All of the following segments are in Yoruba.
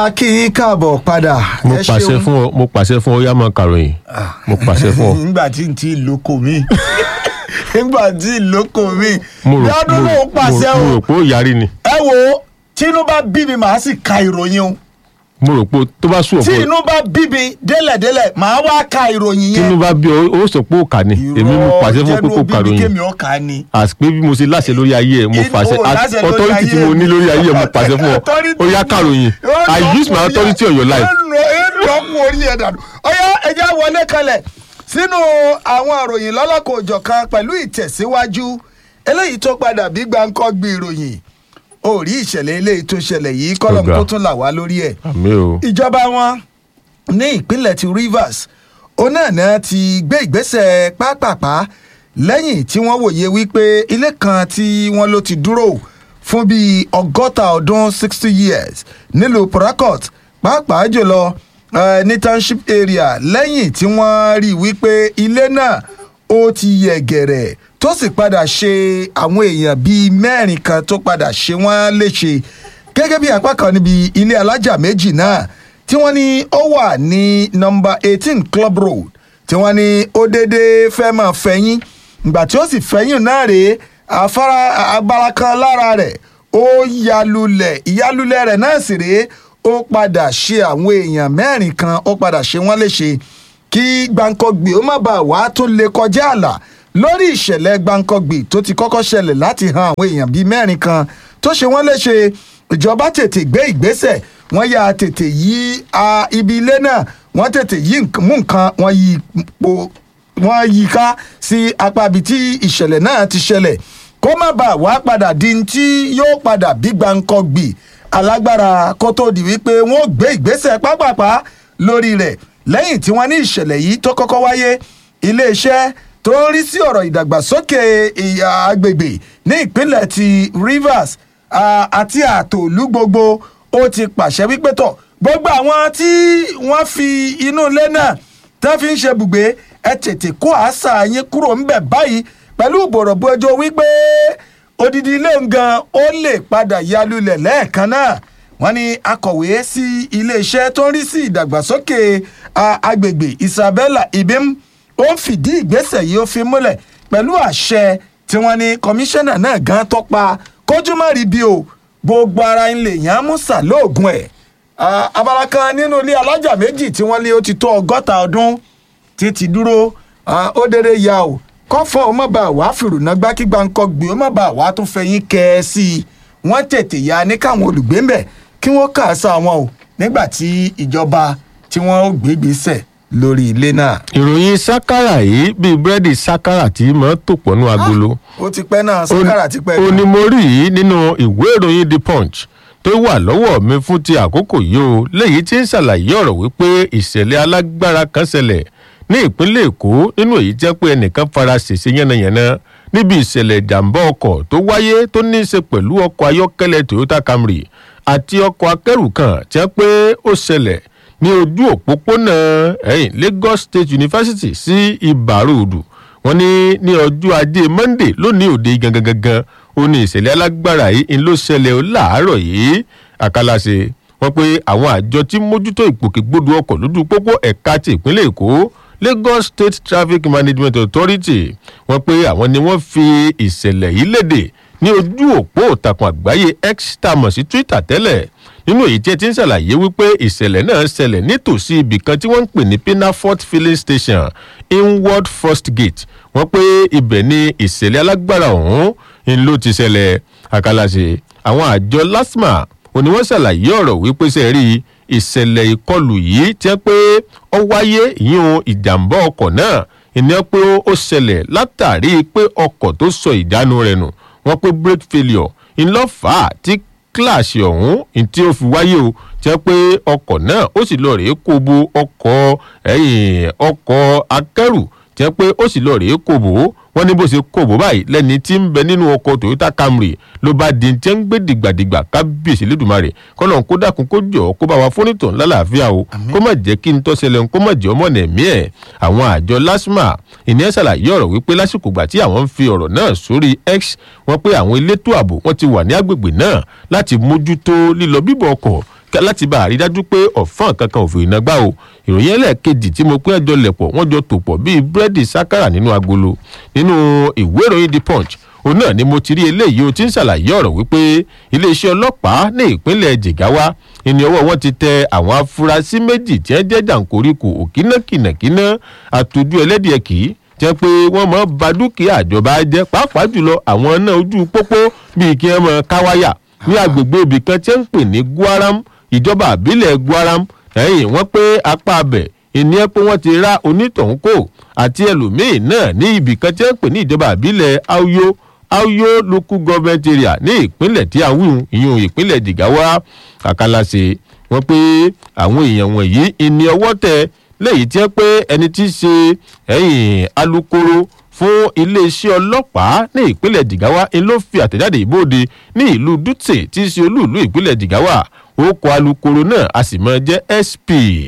a kí yín káàbọ̀ padà. mo ẹ pàṣẹ ṣeun. fún ọ mo pàṣẹ fún ọ yá máa kàròyìn mo pàṣẹ fún ọ. nígbà tí n ti lóko mi nígbà tí n lóko mi mo rò lọ́dún ló ń pàṣẹ mo o rò pé ó yarí ni ẹ wo tínú bá bí mi màá sì ka ìròyìn o mo rò pé tó bá sùn tí ọ̀pọ̀ inú bá bí mi délẹ̀délẹ̀ màá wá ka ìròyìn yẹn. tínú bá bí ọ ó sọ pé ó kà ní èmi mo pàṣẹ fún pé kó jẹ́nu bí mi kàròyìn kémi ọ̀ka ni. àti pé bí mo ṣe láṣẹ lórí ayé ẹ mo Inú- fàṣẹ o láṣẹ lórí authority tí ayé mo mi. ní lórí ayé ẹ mo pàṣẹ fún ọ Authority ó yá mi. kàròyìn Ó i lọ use my kú authority on your life. lọ́kùn orí ẹ̀ dànù. ọ̀yá ẹja wọlé kalẹ̀ sínú àwọn ìròyìn lọ́lọ́kọ̀ òjọ̀kan pẹ̀lú ìtẹ̀síwájú eléyìí tó padà bí gbáǹkọ́ gbé ìròyìn ó rí ìṣẹ̀lẹ̀ eléyìí tó ṣẹlẹ̀ yìí kọ́lọ̀ Ọ̀gá. kó tún là wá lórí ẹ̀ àmì o ìjọba wọn ní ìpínlẹ̀ ti rivers onáàna ti gbé ìgbésẹ̀ pápápá lẹ́yìn tí wọ́n wòye wípé ilé kan tí wọ́n ló ti dúró fún bíi ọgọ́ta ọdún sixty years nílùú port harcourt pàápàá jùlọ eh, ní township area lẹ́yìn tí wọ́n rí i wípé ilé náà ó ti yẹ gẹ̀rẹ̀ tó sì padà ṣe àwọn èèyàn bíi mẹ́rin kan tó padà ṣe wọ́n léṣe gẹ́gẹ́ bí apá kan níbi ilé alájà méjì náà tí wọ́n ní ó wà ní nọmba eighteen club road tí wọ́n ní ó déédéé fẹ́ máa fẹ̀yìn ìgbà tí ó sì fẹ̀yìn náà rèé afárá agbára kan lára rẹ̀ ó yalulẹ̀ ìyalulẹ̀ rẹ̀ náà sì rèé ó padà ṣe àwọn èèyàn mẹ́rin kan ó padà ṣe wọ́n léṣe kí gbàǹkọ̀gbì ó má bàa wá tó lè kọjá àlà lórí ìṣẹ̀lẹ̀ gbàǹkọ̀gbì tó ti kọ́kọ́ ṣẹlẹ̀ láti han àwọn èèyàn bíi mẹ́rin kan tó ṣe wọ́n léṣe ìjọba tètè gbé ìgbésẹ̀ wọ́n yà tètè yí a, ibi ilé náà wọ́n tètè yí nk- mú nǹkan wọ́n yí po wọ́n yí ká sí apá ibi tí ìṣẹ̀lẹ̀ náà ti ṣẹlẹ̀ kó má bàa wá padà di ní tí yóò padà bí gbàǹkọ̀gbì alágbára kó tó di wípé wọ́n gbé ìgbésẹ̀ pápápá lórí rẹ̀ lẹ́yìn tí wọ́n ní ìṣẹ̀lẹ̀ yìí tó kọ́kọ́ wáyé iléeṣẹ́ tó ń rí sí ọ̀rọ̀ ìdàgbàsókè ìyá agbègbè ní ìpínlẹ̀ ti rivers ah, àti àtòlú gbogbo ó ti pàṣẹ wípé tọ̀ gbogbo àwọn tí wọ́n fi inú ilé náà tán fi ń ṣe bùgbé ẹ tètè kó àṣà yín kúrò ńbẹ̀ báyìí pẹ̀lú ìbọ̀rọ̀bọ̀ ẹjọ́ wípé odidi ilé ngan ó lè padà yalulẹ̀ lẹ́ẹ̀kan náà wọ́n ní akọ̀wé sí iléeṣẹ́ tó ń rí sí ìdàgbàsókè a- agbègbè isabella ibim ó ń fìdí ìgbésẹ̀ yìí ó fi múlẹ̀ pẹ̀lú àṣẹ tí wọ́n ní kọmíṣánná náà gan tọ́pa kójú má rí bí o gbogbo ara ń lè yàn án mú sàlóògùn ẹ̀ Ah, abala kan nínú ilé alájà méjì tí wọ́n lé ó ti tó ọgọ́ta ọdún títí dúró ah, ó dédé ya o kọ́fọ́ ó má bàa wá fìrùnà gbá kí gbàǹkọ́ gbé ó má bàa wá tún fẹ̀yìn kẹ́ ẹ sí i wọ́n tètè ya ní káwọn olùgbé ń bẹ̀ kí wọ́n kà á sá wọn o nígbà tí ìjọba tí wọ́n ó gbé gbèsè lórí ilé náà. ìròyìn sákàrà yìí bíi búrẹ́dì sákàrà tí mọ́ tò pọ̀nú agolo. ó ti pẹ́ náà sákàrà ti pẹ́ ó ní mo rí yìí nínú ìwé ìròyìn the punch tó wà lọ́wọ́ mi fún ti àkókò yìí o léyìí tí ń ṣàlàyé ọ̀rọ̀ wípé ìṣẹ̀lẹ̀ alágbára kan ṣẹlẹ̀ ní ìpínlẹ̀ èkó nínú èyí jẹ́ pé ẹnìkan fara ṣèṣe yánnayànna níbi ìṣẹ̀lẹ̀ ìjàmbá ọkọ̀ tó wáyé tó ní í ṣe pẹ̀lú ọkọ̀ ayọ́kẹ́lẹ́ toyota camry àti ọkọ̀ akẹ́rù kan tí wọ́n pé ó ṣẹlẹ̀ ní ojú òpópónà ẹ̀yìn lagos state university sí ìbàròdù wọn ní ní ọjọ́ ajé monday lónìí òde gangan gangan ó ní ìṣẹ̀lẹ̀ alágbára yìí ń ló ṣẹlẹ̀ ó láàárọ̀ yìí àkàlàṣe wọn pé àwọn àjọ tí mójútó ìgbòkègbodò ọkọ̀ lójú pópó ẹ̀ka ti ìpínlẹ̀ èkó lagos state traffic management authority wọn pé àwọn ni wọ́n fi ìṣẹ̀lẹ̀ yìí léde ní ojú òpó ìtàkùn àgbáyé x tá a mọ̀ sí twitter tẹ́lẹ̀ nínú èyí tí ẹ ti ń ṣàlàyé wípé ìṣẹ̀lẹ̀ náà ṣẹlẹ̀ nítòsí ibì kan tí wọ́n ń pè ní pinafort filling station inward first gate wọ́n pé ibẹ̀ ni ìṣẹ̀lẹ̀ alágbára ọ̀hún ń ló ti ṣẹlẹ̀ àkàlàṣe àwọn àjọ lasma òní wọ́n ṣàlàyé ọ̀rọ̀ wípé ṣe rí ìṣẹ̀lẹ̀ ìkọlù yìí tí wọ́n pé ó wáyé ìyún ìjàmbá ọkọ̀ náà ìní pé ó ṣẹlẹ̀ látàrí pé ọkọ̀ tó sọ ìdánu rẹ̀ nù wọ́n pé brake failure ńlọ́fà tí kíláàsì ọ̀hún ní tí ó fi wáyé o jẹ́ pé ọkọ̀ náà ó sì lọ rèé kó bo ọkọ̀ ẹ̀yìn ọkọ̀ akẹ́rù jẹ́ pé ó sì lọ rèé kó bò ó wọ́n ní bó ṣe kó bò báyìí lẹ́ni tí ń bẹ nínú ọkọ̀ toyota camry ló bá di tí ń gbé dìgbàdìgbà kábíyèsí lẹ́dùnmarè kọ́nà kó dákun kó jọ kó bá wa fónítàn lálàáfíà o kó má jẹ́ kí n tọ́ ṣẹlẹ̀ kó má jẹ́ ọmọ nẹ̀mí ẹ̀ àwọn àjọ lasma ìní ṣàlàyé ọ̀rọ̀ wípé lásìkò gbà tí àwọn ń fi ọ̀rọ̀ náà sórí x wọ́n pé àwọn elétò ààbò wọ́n ti wà ní agbègbè náà láti mójútó lílọ bíbọ̀ ọkọ̀ láti bá àrídájú pé ọ̀fọ́n kankan òfin iná gbá o ìròyìn ẹlẹ́ẹ̀kejì tí mo pín ẹjọ́ lẹ̀pọ̀ wọ́n jọ tò pọ̀ bíi búrẹ́dì sákàrà nínú agolo nínú ìwé ìròyìn the punch òun náà ni mo ti rí eléyìí o ti ń ṣàlàyé ọ̀rọ̀ wípé iléeṣẹ́ ọlọ́pàá ní ìpínlẹ̀ jigawa ìní ọwọ́ wọn ti tẹ àwọn afurasí méjì tí wọ́n jẹ́ jàǹkóríkù òkínàkìnàkínà àtòjú ẹlẹ́dìẹ̀ kì í jẹ́ pé wọ́n mọ̀ ba dúkìá ìjọba jẹ́ pàápàá jùlọ àwọn náà ojú pópó bíi kí wọ́n mọ̀ káwáyà ní agbègbè ibì kan tí wọ́n ń pè ní guaram ìjọba àbílẹ̀ guaram ẹ̀yìn wọ́n pé apá abẹ̀ ìní ẹ pé wọ́n ti ra onítọ̀hún kò àti ẹlòmíín náà ní ibì kan tí wọ́n ń pè ní ìjọba àbílẹ̀ auyo auyo local government area ní ìpínlẹ̀ tí a ń wíwùn ìyún ìpínlẹ̀ jigawa kàkàlàṣe wọ́n pé àwọn èèyàn wọ̀nyí ìní ọwọ́ tẹ lẹ́yìn tí wọ́n pé ẹni tí í ṣe ẹ̀yìn alukoro fún iléeṣẹ́ ọlọ́pàá ní ìpínlẹ̀ jigawa ń ló fi àtẹ̀jáde ìbòde ní ìlú dutse tí í ṣe olúùlú ìpínlẹ̀ jigawa orúkọ alukoro náà a sì máa jẹ́ sp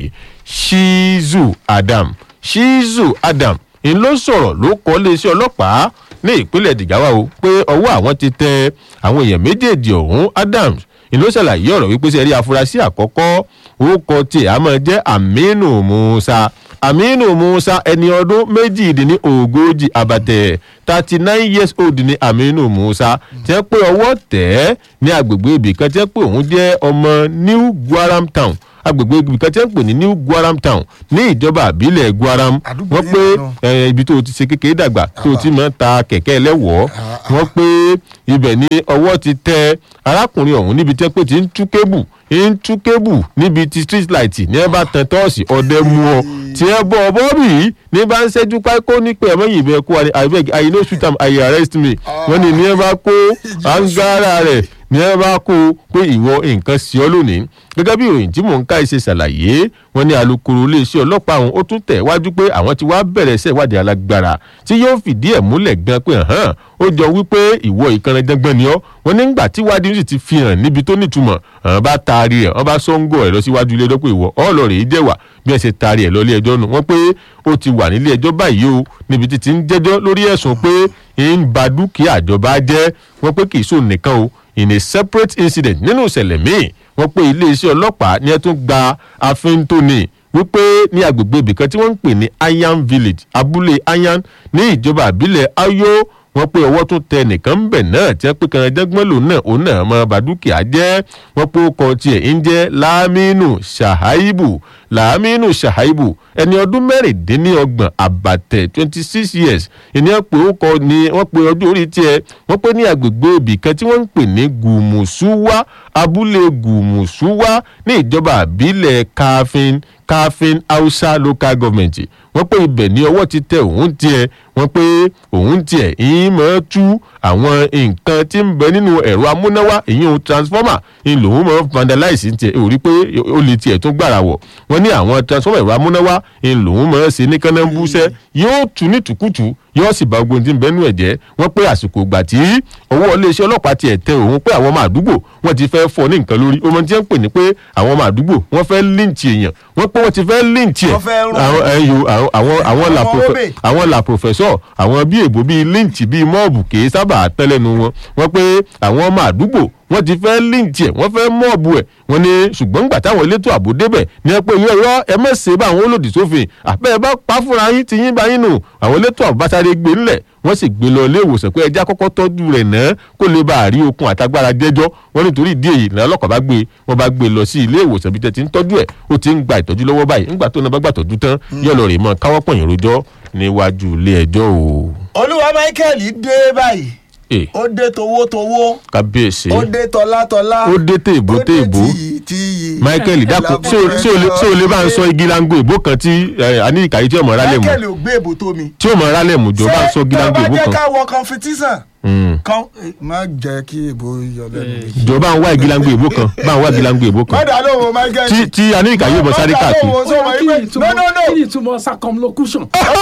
shizu adam shizu adam ń ló sọ̀rọ̀ ló kọ́ iléeṣẹ́ ọlọ́pàá ní ìpínlẹ̀ jigawa o pé ọwọ́ àwọn ti tẹ àwọn èèyàn méjèèjì ọ̀hún adams ń ló ṣàlàyé ọ̀rọ̀ wípé sẹ́rí afurasí àkọ́kọ́ orúkọ tiẹ̀ á máa jẹ́ aminu musa aminu musa ẹni ọdún méjìdínní ogójì àbàtẹ thirty nine years old ni aminu musa tẹ́ pé ọwọ́ tẹ̀ ẹ́ ní agbègbè ibì kan tẹ́ pé òun jẹ́ ọmọ new guaram town agbègbè ibì kan tẹ́ ń pè ní new guaram town ní ìjọba àbílẹ̀ guaram Àdúgbò wọ́n yẹn pé náà. ẹ, ibi tó o ti ṣe kékeré dàgbà tó o ti máa ń ta kẹ̀kẹ́ ẹlẹ́wọ̀ọ́ wọ́n pé ibẹ̀ ni ọwọ́ ti tẹ arákùnrin ọ̀hún níbi tẹ́ pé ti ń tú kébù ń tú kébù níbi ti street light ní ẹ bá tan tọ́ọ̀sì ọdẹ mú ọ tí ẹ bọ̀ ọbọ̀ bì í ní bá ń ṣẹ́jú pákó ní pé ẹ̀mọ́ yìí bẹ́ẹ̀ kó wa ní abeg i no shoot am i arrest me wọ́n ní ní ẹ bá kó angara rẹ̀ ní ẹ bá kó pé ìwọ nǹkan sí ọ lónìí gẹ́gẹ́ bí ìròyìn tí mò ń ká ṣe ṣàlàyé wọ́n ní alūkkóró iléeṣẹ́ ọlọ́pàá ọ̀hún ó tún tẹ̀ wájú pé àwọn ti wá bẹ̀rẹ̀ iṣẹ́ ìwádìí alágbára tí yóò fìdí ẹ̀ múlẹ̀ gan pé hàn ó jọ wípé ìwọ ìkànnìjàngbọ̀n ni ọ́ wọ́n nígbà tí wádìí sì ti fi hàn níbi tó nítumọ̀ hàn bá taari ẹ̀ wọ́n bá sọ́ńgọ̀ ẹ̀ lọ síwájú ilé ẹjọ́ pé ìwọ ọlọ́ọ̀rẹ́ yìí jẹ́wà bí ẹ ṣe taari ẹ̀ lọ ilé ẹjọ́ nù wọ́n pé ó ti wà nílé ẹjọ́ báyìí o níbi tí ti ń jẹ́jọ́ lórí ẹ̀sùn pé ń ba dúkìá àjọba jẹ́ wọ́n pé kì í sóun nìkan o in a separate incident nínú ìṣẹ̀lẹ̀ míì wọ́n pé iléeṣẹ́ ọlọ́pàá ní ẹ tún gba afíntóni wípé ní agbègbè ibìkan tí wọ́n ń pè ní ayan village abúlé ayan ní ìjọba àbílẹ̀ ayo wọ́n pé ọwọ́ tún tẹ nìkan ń bẹ̀ náà tí wọ́n pé kan jẹ́gbọ́n lòun náà òun náà mọ bàdúkìá jẹ́ wọ́n pé ó kọ tiẹ̀ ń jẹ́ láàmínú ṣàháìbù láàmínú ṣàháìbù ẹni ọdún mẹ́rìndínlọ́gbọ̀n àbàtẹ̀ twenty six years ìní ẹ̀ pé ó kọ ni wọ́n pe ọdún orí tiẹ̀ wọ́n pé ní agbègbè ibìkan tí wọ́n ń pè ní gùmùsùwà abúlé gùmùsùwà ní ìjọba àbílẹ̀ káfíń káfíń hausa local government wọ́n pé ibẹ̀ ní ọwọ́ ti tẹ òun tiẹ̀ wọ́n pé òun tiẹ̀ ìyín máa tú àwọn nǹkan tí ń bẹ nínú ẹ̀rọ amúnáwá ìyín transformer ń lòun máa vandalize tiẹ̀ ò rí pé ó lè tiẹ̀ tún gbàrà wọ̀ wọ́n ní àwọn transformer ẹ̀rọ amúnáwá ń lòun máa ṣe ní kánábùsẹ̀ yóò tú ní tùkùtù yóò sì bá ogun tí ń bẹnu ẹ̀ jẹ́ wọ́n pé àsìkò ìgbà tí ọwọ́ iléeṣẹ́ ọlọ́pàá tiẹ̀ tẹ òun pé àwọn ọmọ àdúgbò wọ́n ti fẹ́ fọ́ ní nǹkan lórí ọmọ tí wọ́n ń pè ní pé àwọn ọmọ àdúgbò wọ́n fẹ́ líǹtì èèyàn wọ́n pé wọ́n ti fẹ́ líǹtì ẹ̀ Wọ́n fẹ́ rún. àwọn ẹyọ àwọn àwọn àwọn la Àwọn profe- obè. àwọn la professor àwọn bí èbó bíi líǹtì bíi mọ́ọ̀bù kì í sábà tẹ́lẹ̀nu wọn wọ́n pé àwọn ọmọ àdúgbò wọ́n ti fẹ́ líǹtì ẹ̀ wọ́n fẹ́ mọ́ọ̀bù ẹ̀ wọ́n ní ṣùgbọ́n nígbà táwọn elétò ààbò débẹ̀ ní ẹ pé irọ́ ẹ mọ̀ ṣe bá àwọn olòdì sófin àbẹ́ ẹ bá pa fúnra yín ti yín bá yín nù àwọn elétò ààbò bá sáré gbé ńlẹ̀ wọ́n sì gbé lọ ilé ìwòsàn pé ẹja kọ́kọ́ tọ́jú rẹ̀ náà kó lè bá a rí okun àtagbára jẹ́jọ́ wọ́n nítorí ìdí èyí ní ọlọ́kọ̀ bá gbé wọ́n bá gbé lọ sí ilé ìwòsàn bí tẹ́ ti ń tọ́jú ẹ̀ ó ti ń gba ìtọ́jú lọ́wọ́ báyìí ńgbà tó náà bá gbàtọ́jú tán yóò lọ rè mọ́ káwọ́ pọ̀yìn rojọ́ níwájú ilé ẹjọ́ o. olúwa michael dé báyìí ẹ ó dé towótowó kábíyèsí ó dé tọlátọlá ó dé téèbó téèbó tìyí tìyí. michael dákun ṣé o- ṣé o lè- ṣé o lè bá ń sọ igi lango ìbò kan tí aníkàyí tí ọmọ rálẹ̀ mú michael ò gbé èbò tó mi. tí ọmọ rálẹ̀ mú jọ bá ń sọ igi lango ṣé ìbò tó bá jẹ́ kan ká wọ competition Mm. kan má jẹ́ kí èbò yọ lẹ́nu mi. jọ bá ń wá igi lango ìbò kan bá ń wá igi lango ìbò kan mọ́dà lóhùn michael. tí tí aníkàyí ọmọ sáré káàkiri. Mọ́dà lóhùn sọ wọ́n kí ni pé no ìtumọ̀ no no. kí ni ìtumọ̀ circumlocution.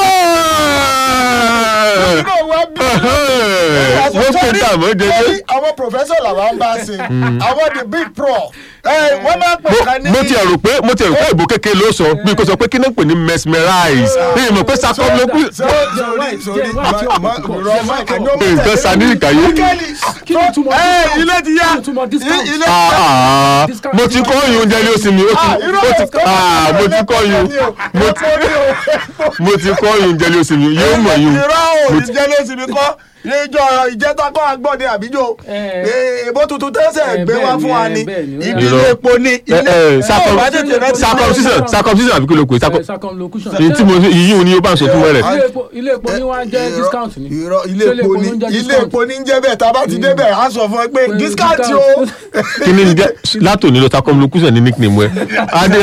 nínú wa bí. wọ́n pè dà mọ́ jẹjẹ. Torí àwọn professor làwọn ń bá ṣe àwọn the big prof ẹ wọ́n máa pè mo ká ní. mo ti ẹ̀rù pé mo ti ẹ̀rù pé ìbò kékeré ló sọ bí kò sọ pé kí náà pè ní mesmerize ní ìmọ̀ pé circumlocution sórí sórí nǹkan sani ìkàyé kí ni ìtumọ̀ ẹ discount? ilé ti yá kí ni ìtumọ̀ discount? ilé Ah, ah, Discount. mo ti kọ́ yun oúnjẹ ní oṣù mi ó ti ó ti ah, mo ti kọ́ yun mo ti mo ti kọ́ yun oúnjẹ ní oṣù mi yóò mọ̀ yun irọ́ ò Mo ní ti- jẹ́ lóṣù mi kọ́ ìjọ ìjẹta kọ́ agbọ́dẹ àbíjọ Eh. èbó tuntun tẹ́sẹ̀ Eh, gbé wá bẹ́ẹ̀ fún wa ni, ni eh, bẹ́ẹ̀ ni, ó ibi yà. ilé epo ni ẹ ilé ẹ Ẹ ò bá tètè rántí- circumcision circumcision àbí kí ló pè Eh, circumlocution. èyí tí mo yíyún ni ó bá ń sọ fún wẹ́rẹ́ ilé epo ilé epo ni wọ́n á jẹ́ Irọ́- discount ni. irọ́ ilé Ṣé epo ni ló ń jẹ́ ilé discount? epo ni ń jẹ́ bẹ́ẹ̀ tá a bá ti débẹ̀ á sọ fún ẹ pé Pé discount discount. o. kí ni jẹ́ látòní lọ circumlocution ní nickname ẹ adé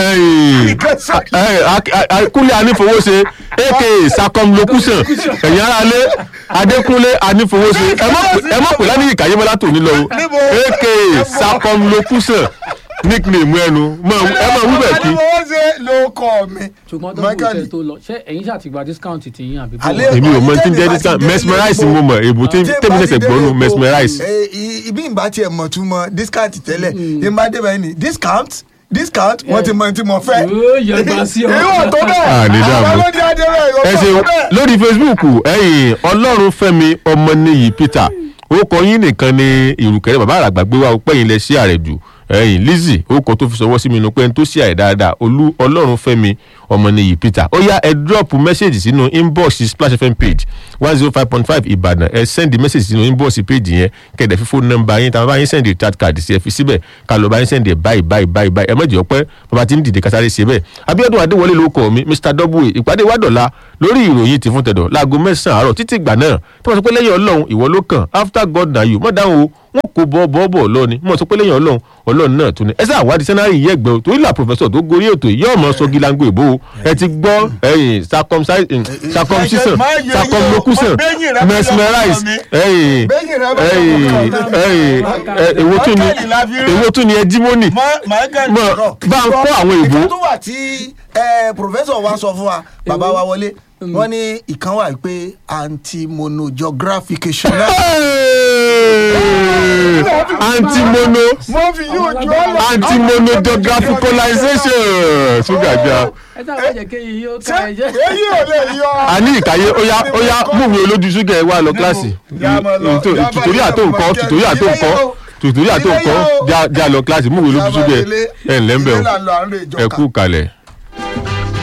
ẹ kúnlé anífowóṣe aka circumlocution ẹ̀yin ara lé adékúnlé anífowóṣe ẹ má pè- ẹ má pè lánìí ìkàyé mọ́ látòní lọ o Níbo? aka circumlocution nickname ẹnu mọ- ẹ máa wí bẹ́ẹ̀ kí àdìmọ́wọ́ ṣe ló kọ́ mi. ṣùgbọ́n tó kù Michael, tẹ̀ tó lọ ṣé ẹ̀yin ṣàtìgbà discount ti yín àbí Alẹ́- bọ́ọ̀? èmi ò mọ tí ń jẹ́ Tẹ́mi bá discount ti dé mesmerize ilé mo mọ̀ èbò tí Tí n tèmi bá ṣẹ̀ṣẹ̀ ti dé gbọ́nu ilé mesmerize. epo, eh, i- ibi ìgbà tiẹ̀ mọ̀ tún mọ discount tẹ́lẹ̀ ìgbà débẹ̀ ni discount discount wọ́n ti mọ tí mo fẹ́. Yóò yẹ gbà sí ọ. ìwọ̀n tó bẹ́ẹ̀ Ah, ní dààmú. àwọn ló dé adé bẹ́ẹ̀ ẹ ìwọ̀n ṣe tó bẹ́ẹ̀. lórí facebook ẹ̀yin ọlọ́run fẹ́mi ọmọnìyí peter orúkọ yín nìkan ni ìrùkẹ̀rẹ̀ bàbá àràgbà gbé wá pẹ́yìn lẹ sí ààrẹ jù ẹ̀yin lizzy orúkọ tó fi sọwọ́ sí mi nu pé n tó sí ààrẹ dáadáa olú ọlọ́run fẹ́mi ọmọnìyí peter ó yá ẹ drop message sínú inbox splash fm page one zero five point five ìbàdàn ẹ send message sínú inbox page yẹn kẹ̀dẹ̀ fi phone number yín tàbí bá yín send chat card sí ẹ fi síbẹ̀ ká lọ bá yín send ẹ báyìí báyìí báyìí báyìí ẹ má jẹ́ ọpẹ́ bàbá tí ń dìde kásáré ṣe bẹ́ẹ̀ abiodun adéwọlé ló kọ mi mr w ìpàdé wa dọ̀la lórí ìròyìn ti fún tẹ̀dọ̀ láago mẹ́sàn-án àárọ̀ títí ìgbà náà tí wọ́n sọ pé lẹ́yìn ọlọ́run ìwọ ló kàn after god na you mọ̀ dáhùn o wọn kò bọ́ bọ́ bọ́ lọ ni mọ̀ sọ pé lẹ́yìn ọlọ́run ọlọ́run náà tún ni ẹ sáà wádìí sẹ́nárì yìí ẹgbẹ́ o torí là pòfẹ́sọ̀ tó gorí ètò yìí ọmọ sọ gilango ìbò o ẹ ti gbọ́ ẹyìn circumcision circumcision Má yẹ yín o, circumlocution bẹ́yìn rẹ mesmerize mi. ẹyìn Bẹ́yìn rẹ bá ẹyìn lọ́kàn mi. ẹyìn ẹ- èwo tún ni Mákàlì la fi rí. èwo tún ni ẹjímọ́nì Ma- Michael Mọ, sọ̀rọ̀. bá ń kọ́ àwọn ìbò. ìkan tó wà tí eh, professor wa sọ fún wa bàbá wa wọlé wọ́n ní ìkan wà pé anti-monogeographication náà. antimono mo fi yóò jọ ọ lọ. antimonogeographicalization ṣúgàjà ẹ sábà jẹ́ kéyìn yóò ká ẹ jẹ́. èyí ò lè yọ. a ní ìkàyé ó yá ó yá múmi olójú ṣúgà ẹ wá lọ kíláàsì Yá máa lọ, Ètò- yá bá tùtòrí yá àtò bá nǹkan jẹ́. tùtòrí àtò Ilé nǹkan yá o. tùtòrí àtò Ilé nǹkan yá o. já- já lọ kíláàsì múmi olójú ṣúgà ẹ ẹ ǹlẹ́ ń bẹ̀ Ilé o là ń lọ à ń rè ẹ ìjọka. kú kalẹ̀.